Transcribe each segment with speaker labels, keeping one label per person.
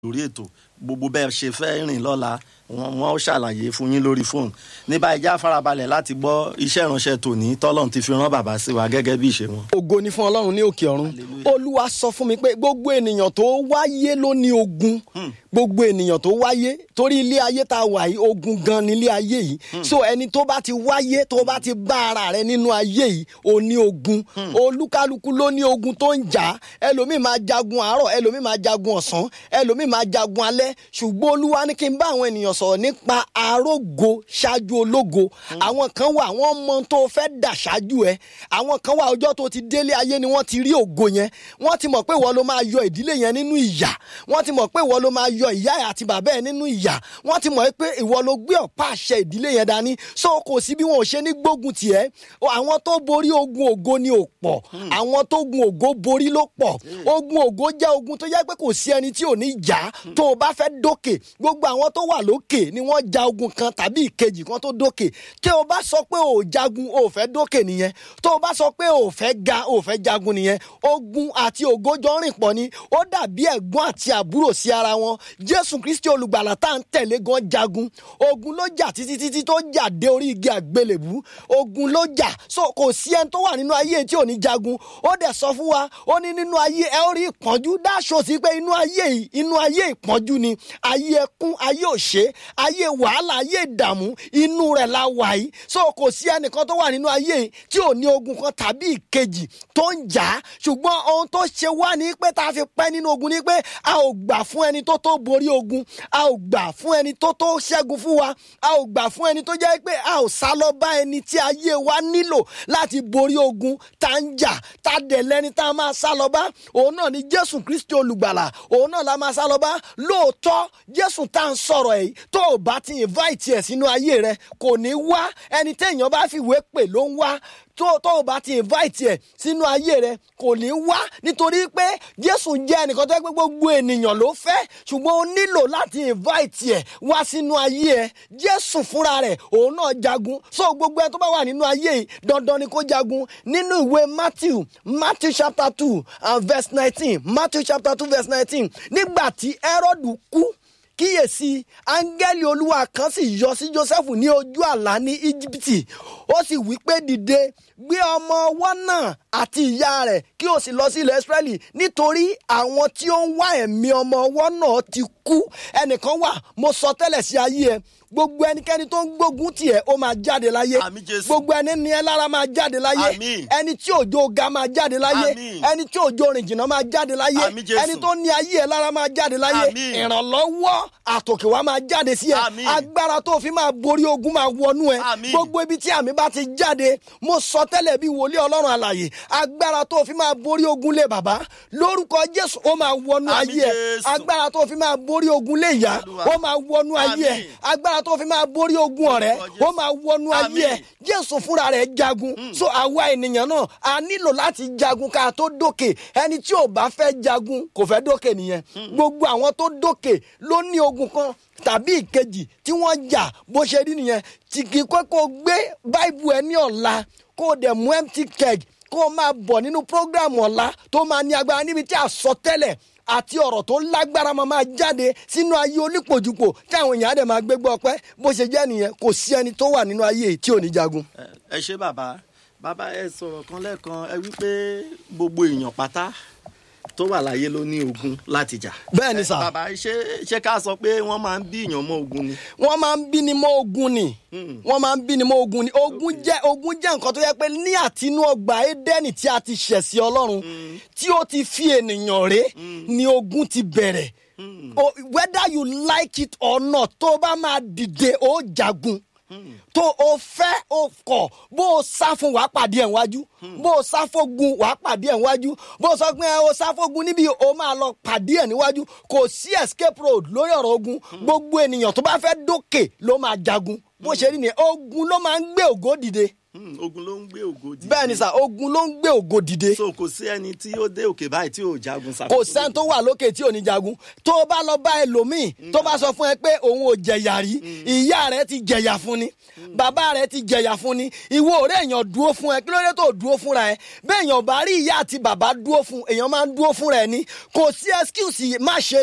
Speaker 1: lórí ètò gbogbo bẹ́ẹ̀ ṣe fẹ́ rìn lọ́la wọn wọn ó ṣàlàyé fún yín lórí fóònù ní báyìí já farabalẹ̀ láti gbọ́ iṣẹ́ ìránṣẹ́ tòní tọ́lọ́run ti fi rán bàbá sí wa gẹ́gẹ́ bí ìṣe wọn.
Speaker 2: ògo ni fún ọlọ́run ní òkè ọ̀run olúwa sọ fún mi pé gbogbo ènìyàn tó wáyé ló ní ogun gbogbo ènìyàn tó wáyé torí ilé ayé tá a wà yìí ogun gan ni ilé ayé yìí so ẹni tó bá ti wáyé tó bá ti bá ara rẹ nínú ayé yìí ó ní ogun olúkálukú ló ní ogun tó ń jà ẹlòmíì máa jagun àárọ̀ ẹlòmíì máa jagun ọ̀sán ẹlòmíì máa jagun alẹ́ ṣùgbọ́n olúwa ní kí n bá àwọn ènìyàn sọ̀rọ̀ nípa arógo ṣáájú ológo àwọn kan wà wọ́n mọ tó fẹ́ dà ṣáájú ẹ àwọn kan wà ọjọ́ tó ti délé ayé ni wọ́n ti rí ògo yẹn wọ́n ti mọ̀ pé ìwọ ló máa yọ ìdílé yẹn nínú ìyà wọ́n ti mọ̀ pé ìwọ ló máa yọ ìyá ẹ̀ àti bàbá ẹ̀ nínú ìyà wọ́n ti mọ̀ pé ìwọ ló gbé ọ̀pá àṣẹ ìdílé yẹn dání so kò sí bí wọn ò ṣe ní gbógun tiẹ̀ àwọn tó borí ogun ògo ni ò pọ̀ àwọn tó gun ògo borí ló pọ̀ ogun ògo jẹ́ ogun tó yẹ pé kò sí ẹni tí ò ní jà tó o bá fẹ́ dókè gbogbo àwọn tó wà lókè ni wọ́n ja ogun kan tàbí ìkejì kan tó dókè tí o bá sọ pé o ò jagun o ò fẹ́ dókè nìyẹn tó o bá sọ pé o ò fẹ́ ga o ò fẹ́ jagun nìyẹn ogun àti ògo jọ ń rìn pọ̀ ni ó dàbí ẹ̀gbọ́n àti àbúrò sí ara wọn jésù kristi olùgbàlà tá à ń tẹ̀lé gan jagun ogun ló jà títí títí tó jà dé orí igi àgbélébú ogun ló jà so kò sí ẹni tó wà nínú ayé tí ò ní jagun ó dẹ̀ sọ fún wa ó ní nínú ayé ẹ ó rí ìpọ́njú dáṣọ sí pé inú ayé yìí inú ayé ìpọ́njú ni ayé ẹkún ayé òṣè ayé wàhálà ayé ìdààmú inú rẹ̀ la wà yìí so kò sí ẹnìkan tó wà nínú ayé yìí tí ò ní ogun kan tàbí ìkejì tó ń jà á ṣùgbọ́n ohun tó ṣe wá ní pé tá a fi pẹ́ nínú ogun ni pé a ò gbà fún ẹni tó tó borí ogun a ò gbà fún ẹni tó tó ṣẹ́gun fún wa a ò gbà fún ẹni tó jẹ́ pé a ò sá lọ bá ẹni tí ayé wa nílò láti borí ogun tá ń jà tá dẹ̀ lẹ́ni tá a máa sá lọ bá òun náà ni jésù kristi olùgbàlà òun náà la máa sá lọ bá lóòótọ́ jésù tá à ń sọ̀rọ̀ ẹ̀ tó o bá ti invite ẹ̀ sínú ayé rẹ kò ní wá ẹni téèyàn bá fìwé pè ló ń wá tó tó o bá ti invite ẹ sínú ayé rẹ kò ní wá nítorí pé jésù jẹ́ ẹnìkan tó yẹ pé gbogbo ènìyàn ló fẹ́ ṣùgbọ́n o nílò láti invite ẹ wá sínú ayé ẹ jésù fúnra rẹ̀ òun náà jagun so gbogbo ẹ tó bá wà nínú ayé yìí dandan ni kó jagun nínú ìwé matthew matthew chapter two and verse nineteen matthew chapter two verse nineteen nígbà tí herod kú kíyèsí áńgẹ́lì olúwa kan sì yọ sí joseph ní ojú àlá ní íjíbítì ó sì wí pé dìde gbé ọmọ ọwọ́ náà àti ìyá rẹ̀ kí o sì lọ sí ilẹ̀ israẹli nítorí àwọn tí ó ń wá ẹ̀mí ọmọ ọwọ́ náà ti kú ẹnìkan wà mo sọ tẹ́lẹ̀ sí ayé ẹ gbogbo ẹnikẹ́ni tó ń gbógun tiẹ̀ ó máa jáde láyé
Speaker 1: Àmín Jésù.
Speaker 2: gbogbo ẹni ní ẹ lára máa jáde láyé
Speaker 1: Àmín.
Speaker 2: ẹni tí òjò ga máa jáde láyé
Speaker 1: Àmín.
Speaker 2: ẹni tí òjò rìn jìnnà máa jáde láyé
Speaker 1: Àmín Jésù.
Speaker 2: ẹni tó ní ayé ẹ lára máa jáde láyé
Speaker 1: Àmín.
Speaker 2: ìrànlọ́wọ́ àtòkè wa máa jáde sí ẹ
Speaker 1: Àmín.
Speaker 2: agbára tó fi máa borí ogun máa wọnú ẹ
Speaker 1: Àmín.
Speaker 2: gbogbo ibi tí àmì bá ti jáde mo sọ tẹ́lẹ̀ bí wòlíì ọlọ́run àlàyé agbára tó fi máa borí ogun lé bàbá lórúkọ jésù ó máa wọnú
Speaker 1: Àmín
Speaker 2: ayé ẹ
Speaker 1: Jésù.
Speaker 2: agbára tó fi máa borí ogun lé ìyá
Speaker 1: Olúwa.
Speaker 2: ó máa wọnú ayé ẹ
Speaker 1: Àmín.
Speaker 2: agbára tó fi máa borí ogun ọ̀rẹ́
Speaker 1: Lórúkọ Jésù.
Speaker 2: ó máa wọnú ayé ẹ
Speaker 1: Àmín.
Speaker 2: jésù fúnra rẹ̀ jagun so àwa ènìyàn náà a nílò láti jagun ká tó dókè ẹni tí ò bá fẹ́ jagun kò fẹ́ dókè nìyẹn gbogbo àwọn tó dókè ló ní ogun kan tàbí ìkejì tí wọ́n jà bó ṣe rí nìyẹn tí kì í kọ́ kó gbé báìbù ẹ ní ọ̀la kó o dẹ̀ mú empty keg kó o máa bọ̀ nínú program ọ̀la tó máa ní agbára níbi tí àsọtẹ́lẹ̀ àti ọ̀rọ̀ tó lágbára máa máa jáde sínú ayé onípòjúpò tí àwọn èèyàn á dẹ̀ máa gbégbé ọpẹ́ bó ṣe jẹ́ nìyẹn kò sí ẹni tó wà nínú ayé yìí tí ò ní jagun.
Speaker 1: ẹ ṣe bàbá bàbá ẹ sọ̀rọ̀ kan lẹ́ẹ̀kan ẹ wí pé gbogbo èèyàn pátá tó wà láyé ló ní ogun láti jà.
Speaker 2: bẹ́ẹ̀ ni sà
Speaker 1: bàbá ṣé ṣé ká sọ pé wọ́n máa ń bí èèyàn mọ́ ogun ni.
Speaker 2: wọ́n máa ń bí ni mọ́ ogun ni wọ́n máa ń bí ni mọ́ ogun ni ogun jẹ́ ogun jẹ́ nǹkan tó yẹ pé ní àtinú ọgbà édẹ́nì tí a ti ṣẹ̀ sí ọlọ́run tí ó ti fi ènìyàn ré ni ogun ti bẹ̀rẹ̀ O- whether you like it or not tó o bá máa dìde ó jagun tó o fẹ́ o kọ̀ bó o sá fún wàá pàdé ẹ̀ wájú bó o sá fógun wàá pàdé ẹ̀ wájú bó o sọ pé ẹ o sá fógun níbi o máa lọ pàdé ẹ̀ níwájú kò sí escape road lórí ọ̀rọ̀ ogun gbogbo ènìyàn tó bá fẹ́ dókè ló máa jagun bó ṣe rí ni ogun ló máa ń gbé ògo dìde
Speaker 1: Hmm, ogun ló ń gbé ògo dìde.
Speaker 2: bẹ́ẹ̀ ni sà ogun ló ń gbé ògo dìde
Speaker 1: so kò sí ẹni tí ó dé òkè báyìí tí ò jagun sa.
Speaker 2: kò sẹ́ni tó wà lókè tí ò ní jagun tó o bá lọ bá ẹlòmíì tó bá sọ fún ẹ pé òun ò jẹ̀yà rí ìyá rẹ ti jẹ̀yà fún ni bàbá rẹ ti jẹ̀yà fún ni ìwọ ọ̀rẹ́ èèyàn dúró fún ẹ kí ló dé tó dúró fúnra ẹ bẹ́ẹ̀ èèyàn bá rí ìyá àti bàbá dúró fún èèyàn máa ń dúró fúnra ẹ ní kò sí excuse má ṣe rere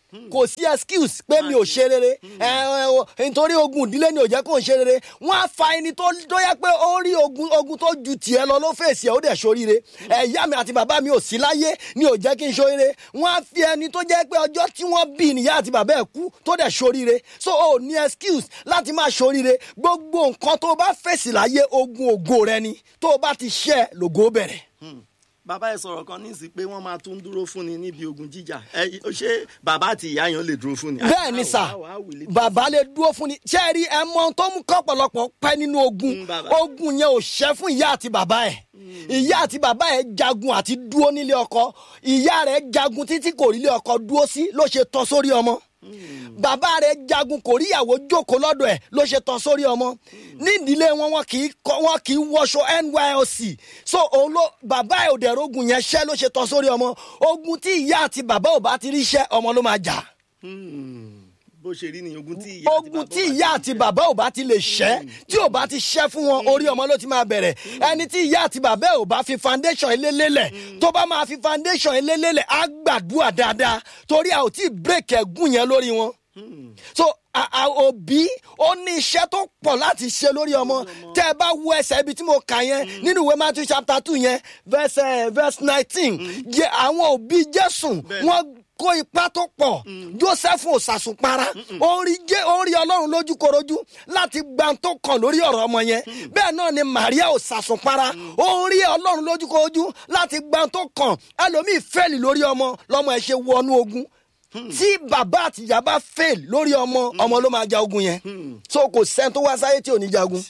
Speaker 2: kò sí excuse pé mi ò ṣe rere ẹ ẹ o, nítorí ogun ìdílé ni ò jẹ́ kó ń ṣe rere wọ́n á fa ẹni tó tó yẹ pé ó rí ogun ogun tó ju tiẹ̀ lọ ló fèsì ẹ̀ ó dẹ̀ ṣoríire ẹ̀yà mi àti bàbá mi ò sí láyé ni ò jẹ́ kí n ṣoríire wọ́n á fi ẹni tó jẹ́ pé ọjọ́ tí wọ́n bí nìyá àti bàbá ẹ̀ kú tó dẹ̀ ṣoríire so o ní excuse láti máa ṣoríire gbogbo nǹkan tó bá fèsì láyé ogun ògo rẹ ni tó o bá ti ṣẹ́ lògo bẹ̀rẹ̀
Speaker 1: Hmm. bàbá ẹ sọ̀rọ̀ kan ní ìsìn pé wọ́n máa tún dúró fún ni níbi ogun jíjà ẹ ṣé bàbá àti ìyá yẹn lè dúró fún ni.
Speaker 2: bẹ́ẹ̀ ni
Speaker 1: How-
Speaker 2: sà
Speaker 1: how- how will it be?
Speaker 2: bàbá lè dúró fún ni ṣé ẹ rí ẹ mọ ohun tó mú kọ́pọ̀lọpọ̀ pẹ́ nínú ogun
Speaker 1: Mm, bàbá.
Speaker 2: ogun yẹn ò ṣẹ́ fún ìyá àti bàbá ẹ̀ ìyá àti bàbá ẹ̀ jagun àti dúró nílé ọkọ ìyá rẹ̀ jagun títí kò rí ilé ọkọ dúró sí ló ṣe tán sórí ọmọ bàbá rẹ̀ jagun kò rí ìyàwó jókòó lọ́dọ̀ ẹ̀ ló ṣe tán sórí ọmọ nídìílé wọn wọn kì í kọ wọn kì í wọṣọ nylc so òun ló bàbá ẹ̀ òdẹ̀ rogun yẹn ṣẹ́ ló ṣe tán sórí ọmọ ogun tí ìyá àti bàbá ò bá ti rí ṣẹ́ ọmọ ló máa jà
Speaker 1: Hmm. bó ṣe rí ni ogun tí ìyá àti
Speaker 2: ogun
Speaker 1: bàbá
Speaker 2: tí
Speaker 1: wà
Speaker 2: ìyá àti bàbá ò bá ti lè ṣẹ́ tí ò bá ti ṣẹ́ fún wọn orí ọmọ ló ti máa bẹ̀rẹ̀ ẹni tí ìyá àti bàbá ò bá fi foundation ilé lélẹ̀ tó bá máa fi foundation ilé lélẹ̀ á gbàdúrà dáadáa torí a ò tí ì break ẹ̀gún yẹn lórí wọn so a- a- òbí ó ní iṣẹ́ tó pọ̀ láti ṣe lórí ọmọ tẹ́ ẹ bá wo ẹsẹ̀ ibi tí mo kà yẹn nínú ìwé Matthew chapter two yẹn verse eh, verse nineteen jẹ́ àwọn òbí Jésù wọ́n kó ipa tó pọ̀ Joseph ò sàsùnpara ó rí jẹ́ ó rí Ọlọ́run lójúkorojú láti gba tó kàn lórí ọ̀rọ̀ ọmọ yẹn bẹ́ẹ̀ náà ni Maria ò sàsùnpara ó rí Ọlọ́run lójúkorojú láti gba tó kàn ẹlòmíì fẹ́ẹ̀lì lórí ọmọ lọ́mọ ẹ̀ ṣe wọnú ogun tí bàbá àtìyá bá fail lórí ọmọ ọmọ ló máa ja ogun yẹn so kò sẹ́ni tó wá sáyé tí ò ní jagun.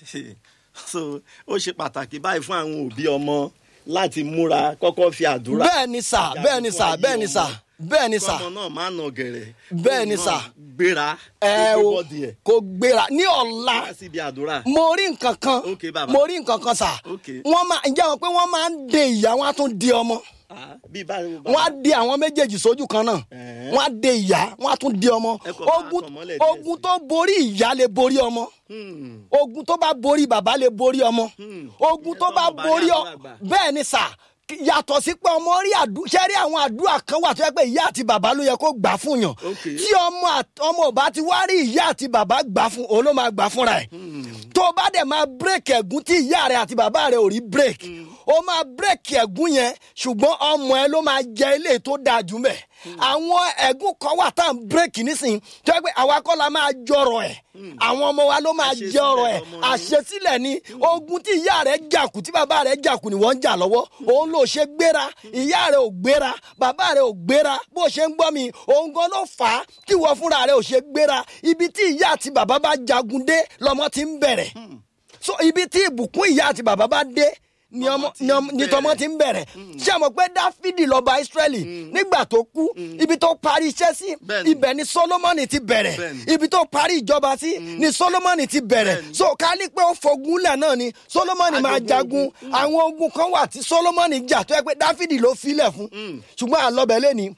Speaker 1: so ó ṣe pàtàkì báyìí fún àwọn òbí ọmọ láti múra kọ́kọ́ fi àdúrà.
Speaker 2: bẹ́ẹ̀ ni sà bẹ́ẹ̀ ni sà bẹ́ẹ̀ ni sà bẹ́ẹ̀ ni sà
Speaker 1: kọ́mọ náà máa nà gẹ̀rẹ̀.
Speaker 2: Bẹ́ẹ̀ ni
Speaker 1: kóun
Speaker 2: sà.
Speaker 1: náà gbéra
Speaker 2: ẹ
Speaker 1: kó gbé
Speaker 2: o
Speaker 1: bọ́ọ̀dì ẹ̀
Speaker 2: kò gbéra ní ọ̀la
Speaker 1: wá síbi àdúrà.
Speaker 2: mo rí nǹkan kan
Speaker 1: Ok, bàbá.
Speaker 2: mo rí nǹkan kan sà
Speaker 1: Ok.
Speaker 2: wọ́n máa ǹjẹ́ wọn pé wọ́n máa ń de ìyá wọn á tún di ọmọ
Speaker 1: Ah, bí báyìí
Speaker 2: wọ́n á de àwọn méjèèjì sójú kan náà
Speaker 1: Ẹ̀ẹ́.
Speaker 2: wọ́n á de ìyá wọ́n á tún di ọmọ
Speaker 1: Ẹ kọ̀ bá
Speaker 2: ogun
Speaker 1: tàn mọ́lẹ̀ díẹ̀
Speaker 2: ogun
Speaker 1: sí.
Speaker 2: tó borí ìyá lè borí ọmọ
Speaker 1: Hmm.
Speaker 2: ogun tó bá borí bàbá lè borí ọmọ
Speaker 1: Hmm.
Speaker 2: ogun tó
Speaker 1: Ìyẹn
Speaker 2: bá
Speaker 1: tọ́mọ bá rí
Speaker 2: borí ọ
Speaker 1: àdúrà gbà.
Speaker 2: bẹ́ẹ̀ ni sà kí- yàtọ̀ sí pé ọmọ rí àdúrà ṣe rí àwọn àdúrà kan wà tó yẹ pé ìyá àti bàbá ló yẹ kó gbà fún yàn
Speaker 1: Ok.
Speaker 2: tí ọmọ àt- ọmọ ò bá ti wá rí ìyá àti bàbá gbà fún òun ló máa gbà fúnra ẹ̀ tó o bá dẹ̀ máa bírèkì ẹ̀gún tí ìyá rẹ̀ àti bàbá rẹ̀ ò rí bírèkì ó máa bírèkì ẹ̀gún yẹn ṣùgbọ́n ọmọ ẹ ló máa jẹ ilé tó dáa jù mẹ́ àwọn ẹ̀gún kan wà tá à ń bírèkì nísìnyí tó yẹ pé àwa kọ́ la máa jọrọ̀ ẹ̀ àwọn ọmọ wa ló máa
Speaker 1: Àṣesílẹ̀
Speaker 2: jẹ ọrọ̀ ẹ̀
Speaker 1: lọmọ ní.
Speaker 2: àṣesílẹ̀ ni ogun tí ìyá rẹ̀ jàkù tí bàbá rẹ̀ jàkù ni wọ́n ń jà lọ́wọ́ òun ló ṣe gbéra ìyá rẹ̀ ò gbéra bàbá rẹ̀ ò gbéra bó ṣe ń gbọ́ mi òun gan ló fà á kí wọ́n fúnra rẹ̀ ò ṣe gbéra ibi tí ìyá àti bàbá bá jagun dé lọ́mọ ti ń bẹ̀rẹ̀ so ibi tí ìbùkún ìyá àti bàbá bá dé ni ọmọ
Speaker 1: ti
Speaker 2: ni ọmọ-
Speaker 1: ń
Speaker 2: ni tọmọ
Speaker 1: bẹ̀rẹ̀.
Speaker 2: ti ń bẹ̀rẹ̀ ṣé àmọ́ pé dáfídì lọ́ba ísírẹ́lì nígbà tó kú ibi tó parí iṣẹ́ sí
Speaker 1: Bẹ́ẹ̀ni.
Speaker 2: ibẹ̀ ni solomoni ti bẹ̀rẹ̀
Speaker 1: Bẹ́ẹ̀ni.
Speaker 2: ibi tó parí ìjọba sí ni solomoni ti bẹ̀rẹ̀
Speaker 1: Bẹ́ẹ̀ni.
Speaker 2: so ká ní pé ó fogúnlẹ̀ náà ni solomoni máa
Speaker 1: Ajogun
Speaker 2: jagun
Speaker 1: ogun.
Speaker 2: àwọn ogun kan wà tí solomoni jà tó yẹ pé dáfídì ló filẹ̀ fún ṣùgbọ́n àlọ́bẹ̀ lẹ́ni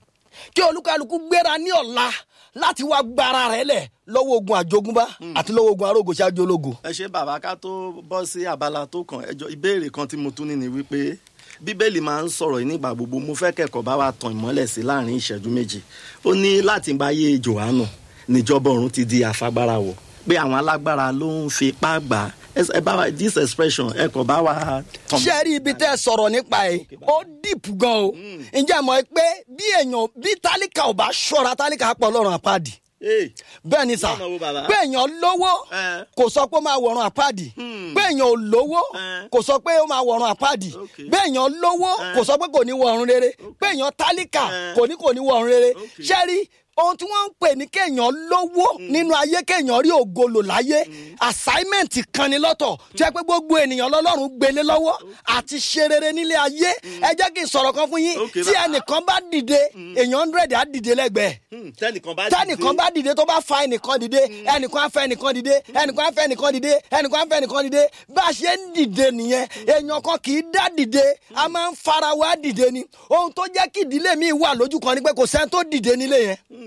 Speaker 2: kí olúkálukú gbéra ní ọ̀la láti wá gbára rẹ̀ lẹ̀ lọ́wọ́ ogun àjogúnbá àti lọ́wọ́ ogun arógo ṣáájú ológo.
Speaker 1: ẹ ṣe bàbá ká tó bọ́ sí abala tó kàn ẹjọ́ ìbéèrè kan tí mo tún ní ni wípé bíbélì máa ń sọ̀rọ̀ yìí nígbà gbogbo mo fẹ́ kẹ́kọ̀ọ́ bá wa tàn ìmọ́lẹ̀ sí láàrin ìṣẹ́jú méjì ó ní láti gba ayé johannu níjọba ọ̀run ti di àfagbára wọ̀ pé àwọn alágbára ló ń fi ipá gbà á Ẹ- ẹ bá wa this expression ẹ kò bá wa tàn
Speaker 2: ṣé ẹ rí ibi tẹ́ ẹ sọ̀rọ̀ nípa ẹ̀ ó dìpù gan o ǹjẹ́ mọ̀ ẹ́ pé bí èèyàn bí tálíkà ò bá ṣọ́ra tálíkà pọ̀ lọ́rùn àpáàdì
Speaker 1: Hey,
Speaker 2: bẹ́ẹ̀ ni sà
Speaker 1: Lọ́nà wo bàbá?
Speaker 2: pé èèyàn lówó
Speaker 1: Eh.
Speaker 2: kò sọ pé ó máa wọ̀run àpáàdì pé èèyàn ò lówó
Speaker 1: Eh.
Speaker 2: kò sọ pé ó máa wọ̀run àpáàdì
Speaker 1: Okay.
Speaker 2: pé èèyàn lówó
Speaker 1: Eh.
Speaker 2: kò sọ pé kò ní wọ̀run rere pé èèyàn tálíkà
Speaker 1: Eh.
Speaker 2: kò ní kò ní wọ̀run rere
Speaker 1: Okay.
Speaker 2: ṣé rí ohun tí wọ́n ń pè ní kéèyàn lówó nínú ayé kéèyàn rí ògolo láyé assignment kan ni lọ́tọ̀ tí ẹ pé gbogbo ènìyàn lọ́lọ́run gbélé lọ́wọ́ àti ṣe rere nílé ayé ẹ jẹ́ kí n sọ̀rọ̀ kan fún yín
Speaker 1: Okay,
Speaker 2: tí
Speaker 1: bàbá.
Speaker 2: ẹnìkan bá dìde èèyàn hundred á dìde lẹ́gbẹ̀ẹ́
Speaker 1: hmm, tẹ́nìkan bá
Speaker 2: tẹnìkan bá dìde tó bá fa ẹnìkan dìde ẹnìkan á fẹ́ ẹnìkan dìde ẹnìkan á fẹ́ ẹnìkan dìde ẹnìkan á fẹ́ ẹnìkan dìde bá a ṣe ń dìde nìyẹn èèyàn kan kì í dá dìde a máa ń fara wa dìde ni ohun tó jẹ́ kí ìdílé mi wà lójú kan ni pé kò sẹ́ni tó dìde nílé yẹn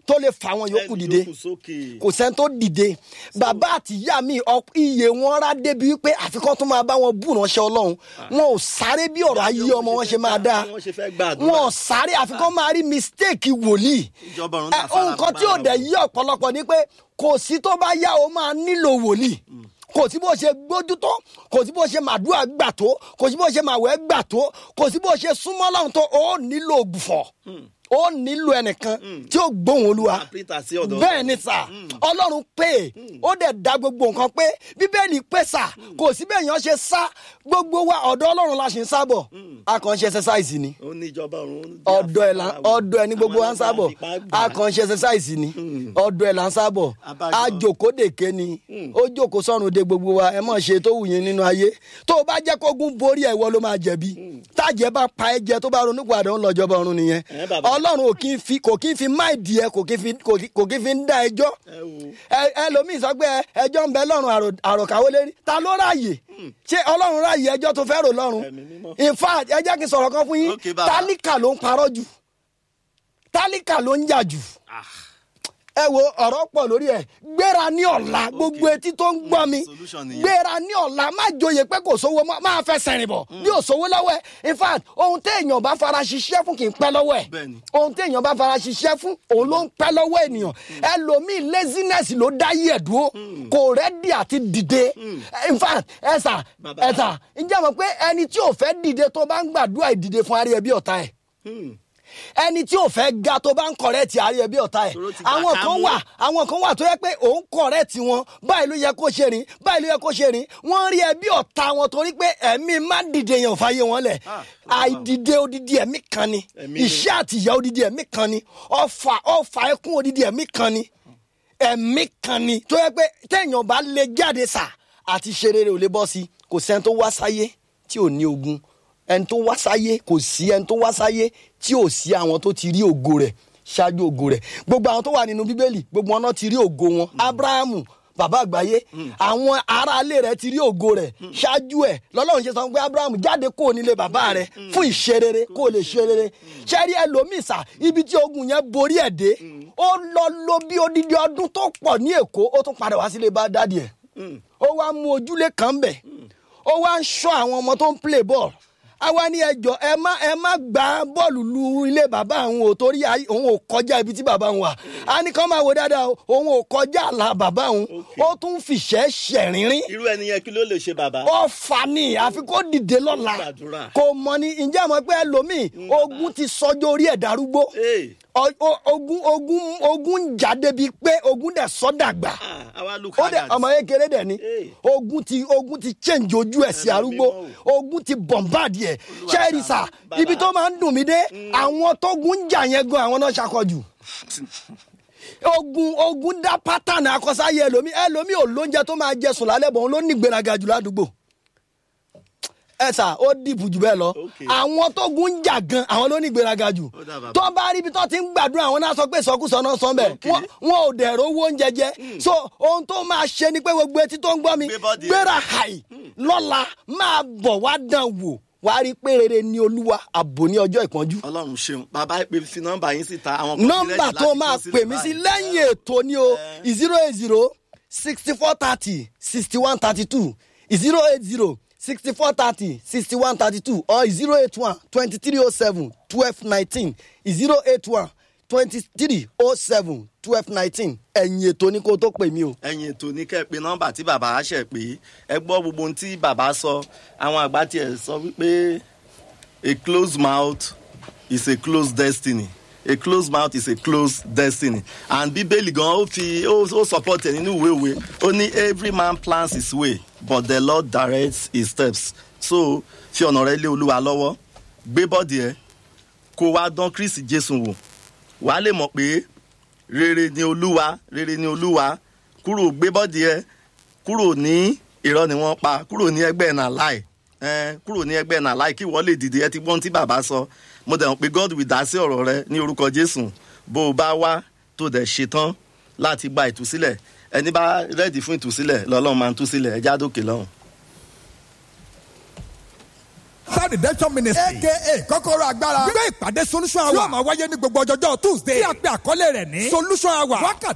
Speaker 2: tó lè fà wọn yòókù
Speaker 1: Ẹni
Speaker 2: dìde
Speaker 1: yòókù sókè.
Speaker 2: kò sẹ́ni tó dìde bàbá àtìyá mi ọ- iye wọn rá débi wípé àfikún tó máa bá wọn bù ránṣẹ́ ọlọ́run wọn ò sáré bí ọ̀rọ̀ ayé ọmọ wọn ṣe máa dáa
Speaker 1: Bí wọ́n ṣe fẹ́ gbàdúrà.
Speaker 2: wọn ò sáré àfikún máa rí mistake wòlíì
Speaker 1: Ìjọba ọ̀run
Speaker 2: Ẹ,
Speaker 1: náà fara
Speaker 2: ohun kan tí ò
Speaker 1: pamọ́.
Speaker 2: dẹ̀ yí ọ̀pọ̀lọpọ̀ ni pé kò sí tó bá yá o máa nílò wòlíì kò sí bó ṣe gbójú tó kò sí bó ṣe màdúrà gbà tó kò sí bó ṣe màwẹ́ gbà tó kò sí bó ṣe súnmọ́ lọ́run tó o nílò ògbùfọ̀ o nílò ẹnìkan tí ó gbóhùn olúwa
Speaker 1: Àpítà sí ọ̀dọ̀
Speaker 2: bẹ́ẹ̀ ni sà ọlọ́run pé ó dẹ̀ da gbogbo nǹkan pé bíbélì pé sà kò sí bẹ́ẹ̀ yẹn ṣe sá gbogbo wa ọ̀dọ̀ ọlọ́run la ṣe ń sábọ̀ akànṣe exercise ni
Speaker 1: ó ní ìjọba ọ̀run.
Speaker 2: ọ̀dọ̀ ẹ̀ là ọ̀dọ̀ ẹ̀ ní gbogbo wa ń sábọ̀ akànṣe exercise ni ọ̀dọ̀ ẹ̀ là ń sábọ̀
Speaker 1: Abájọ.
Speaker 2: àjòkódèké ni ó jókòó sọ́run de gbogbo wa ẹ mọ̀ ṣe tó wù yín nínú ayé tó o bá jẹ́ kógun borí ẹ̀ ìwọ ló máa jẹ̀bi tájẹ́ bá pa ẹ jẹ tó bá ronú padà ń lọ́jọ́ bá ọ̀run nìyẹn
Speaker 1: Ẹ bàbá.
Speaker 2: ọlọ́run ò kí ń fi kò kí ń fi máìdì ẹ kò kí ń fi kò kí- kò kí ń fi ń dá ẹjọ́
Speaker 1: Ẹ wo.
Speaker 2: ẹ- ẹlòmíì sọ pé ẹ- ẹjọ́ ń bẹ lọ́rùn àrò- àròkàwé lérí ta ló ráàyè ṣé ọlọ́run ráàyè ẹjọ́ tó fẹ́ rò lọ́rùn
Speaker 1: Ẹ̀mí mímọ́.
Speaker 2: in fact ẹ jẹ́ kí n sọ̀rọ̀ kan fún yín
Speaker 1: Okay, bàbá.
Speaker 2: tálíkà ló ń parọ́ jù tálíkà ló ń jà jù ẹ wo ọ̀rọ̀ pọ̀ lórí ẹ̀ gbéra ní ọ̀la gbogbo etí tó ń gbọ́ mi
Speaker 1: solution nìyẹn.
Speaker 2: gbéra ní ọ̀la má joyè pé kò sówó mọ́, máa fẹsẹ̀ rìn bọ̀ bí ò sówó lọ́wọ́ ẹ̀ in fact ohun téèyàn bá fara ṣiṣẹ́ fún kì í pẹ́ lọ́wọ́ ẹ̀
Speaker 1: Bẹ́ẹ̀ni.
Speaker 2: ohun téèyàn bá fara ṣiṣẹ́ fún òun ló ń pẹ́ lọ́wọ́ ènìyàn ẹlòmíì laziness ló dá yí ẹ̀ dúró kò rẹ́dí àti dìde in fact ẹ̀sà
Speaker 1: Bàbá.
Speaker 2: ẹ̀sà ǹjẹ́ mọ̀ pé ẹni tí ò fẹ́ dìde tó bá ń gbàdúrà ìdìde fún arí ẹbí ọ̀tá ẹ̀ ẹni tí ò fẹ́ ga tó bá ń kọ̀rẹ́ẹ̀tì àárí ẹbí ọ̀tá ẹ̀
Speaker 1: Tòró ti gbà
Speaker 2: àwọn
Speaker 1: ká
Speaker 2: kan
Speaker 1: mú.
Speaker 2: wà àwọn kan wà tó yẹ pé òun kọ̀rẹ́ẹ̀tì wọn báyìí ló yẹ kó ṣe rìn báyìí ló yẹ kó ṣe rìn wọ́n rí ẹbí ọ̀tá wọn torí pé ẹ̀mí má dìde yẹn ò fàyè wọn lẹ̀
Speaker 1: Ah,
Speaker 2: àìdìde odidi ẹ̀mí kan ni
Speaker 1: Ẹ̀mí ni.
Speaker 2: ìṣẹ́ àtìyà odidi ẹ̀mí kan ni ọfà ọfà ẹkún odidi ẹ̀mí kan ni ẹ̀mí kan ni tó yẹ pé téèyàn bá lè jáde sà àti ṣe rere ò lè bọ́ sí kò sẹ́ni tó wá sáyé tí ò ní ogun ẹni tó wá sáyé kò sí ẹni tó wá sáyé tí ò sí àwọn tó ti rí ògo rẹ̀ ṣáájú ògo rẹ̀ gbogbo àwọn tó wà nínú bíbélì gbogbo wọn náà ti rí ògo wọn abrahamu bàbá àgbáyé àwọn aráalé rẹ̀ ti rí ògo rẹ̀ ṣáájú ẹ̀ lọ́lọ́run ṣe sọ pé abrahamu jáde kó nílé bàbá rẹ̀ fún ìṣerere kó lè ṣerere ṣẹ́rí ẹlòmíì sà ibi tí ogun yẹn borí ẹ̀ dé ó lọ lọ bí odidi ọdún tó pọ̀ ní èkó ó tún padà wá sílé bá dádì ẹ̀ ó wá mú ojúlé kan bẹ̀ ó wá ń ṣọ́ àwọn ọmọ tó ń play ball àwa ní ẹjọ́ ẹ má ẹ má gbá bọ́ọ̀lù lu ilé bàbá àwọn ò torí ayé- òun ò kọjá ibi tí bàbá òun wà á ní kán máa wo dáadáa o, òun ò kọjá àlà bàbá òun ó tún fìṣẹ́ ṣẹ̀rínrín
Speaker 1: irú ẹni yẹn kí ló lè ṣe bàbá.
Speaker 2: ó fà ní àfi kó dìde lọ́la
Speaker 1: Gbàdúrà.
Speaker 2: kò mọ ni ǹjẹ́ àmọ́ pé ẹlòmíì ogun ti sọjọ́ orí ẹ̀ darúgbó
Speaker 1: Ee.
Speaker 2: Ọ- o- ogun ogun ogun ń jà débi pé ogun dẹ̀ sọ́dàgbà
Speaker 1: Ah, àwa look
Speaker 2: ó
Speaker 1: hard
Speaker 2: dẹ
Speaker 1: at-
Speaker 2: ọmọ kékeré dẹ ni
Speaker 1: Hey.
Speaker 2: ogun ti ogun ti change ojú ẹ sí
Speaker 1: Ẹ̀mí
Speaker 2: arúgbó
Speaker 1: mímọ́ o.
Speaker 2: ogun ti bombard yẹ
Speaker 1: Olúwa
Speaker 2: ṣẹ́ẹ̀rì
Speaker 1: ṣàánú.
Speaker 2: sà
Speaker 1: Bàbá.
Speaker 2: ibi tó máa ń dùn mí dé àwọn tógun ń jà yẹn gan àwọn náà ṣàkọjù ogun ogun dá pátánì akọsáyé ẹlòmí ẹlòmí ò lóúnjẹ tó máa jẹ sùn lálẹ́ bọ̀ òun ló ní ìgbéraga jù ládùúgbò ẹ sà ó dìbò jù bẹ́ẹ̀ lọ
Speaker 1: Okay.
Speaker 2: àwọn tógun ń jà gan àwọn ló ní ìgbéraga jù
Speaker 1: Ó dà bàbá.
Speaker 2: tó bá rí ibi tó ti ń gbàdúrà àwọn náà sọ pé ìsọkúsọ náà sọ bẹ́ẹ̀
Speaker 1: Okay.
Speaker 2: wọ́n wọn ò dẹ̀rọ owó oúnjẹ jẹ so ohun tó máa ṣe ni pé gbogbo etí tó ń gbọ́ mi
Speaker 1: Gbé bọ́dì ẹ̀.
Speaker 2: gbéra hàì lọ́la máa bọ̀ wá dán wò wá rí pé rere ni olúwa àbò ní ọjọ́ ìpọ́njú
Speaker 1: ọlọ́run ṣeun bàbá pé fi nọ́mbà yín síta àwọn kan ti
Speaker 2: nọ́mbà
Speaker 1: ready
Speaker 2: tó
Speaker 1: láti
Speaker 2: máa
Speaker 1: kọ sílẹ̀
Speaker 2: pè mí sí
Speaker 1: báyìí.
Speaker 2: lẹ́yìn ètò ni o zero eight zero sixty four thirty sixty one thirty two zero eight zero sixty four thirty sixty one thirty two or zero eight one twenty three oh seven twelve nineteen zero eight one twenty three oh seven twelve nineteen ẹ̀yìn ètò ni kó tó pè mí o.
Speaker 1: ẹ̀yin ètò ní kẹ́ ẹ pé nọ́mbà tí bàbá á ṣẹ̀ pé ẹ gbọ́ gbogbo ohun tí bàbá sọ àwọn àgbà tiẹ̀ sọ wípé a closed mouth is a closed destiny a closed mouth is a closed destiny and bíbélì gan ó fi ó ó support ẹ nínú ìwé òwe ó ní every man plans his way but the lord directs his steps so fi ọ̀nà rẹ lé olúwa lọ́wọ́ gbé bọ́ọ̀dì ẹ kó wá dán kristi jésù wò wàá lè mọ̀ pé rere ni olúwa rere ni olúwa kúrò gbé bọ́dì ẹ kúrò ní irọ́ ni wọ́n pa kúrò ní ẹgbẹ́ náà láì ẹ kúrò ní ẹgbẹ́ náà láì kí wọ́n lè dìde ẹ ti gbọ́n tí bàbá sọ mo dẹ̀ mọ̀ pé god will dá sí ọ̀rọ̀ rẹ ní orúkọ jésù bó o bá wá tó dẹ̀ ṣetán láti gba ìtúsílẹ̀ ẹni bá rẹ́ẹ̀dì fún ìtúsílẹ̀ lọ́lọ́run máa ń túsílẹ̀ ẹ já dókè lọ́hùn.
Speaker 3: star redemption ministry aka kọ́kọ́rọ́ agbára gbé ìpàdé solution hour yóò máa wáyé ní gbogbo ọjọ́jọ́ tuesday tí a pe àkọlé rẹ̀ ní solution hour wákàtí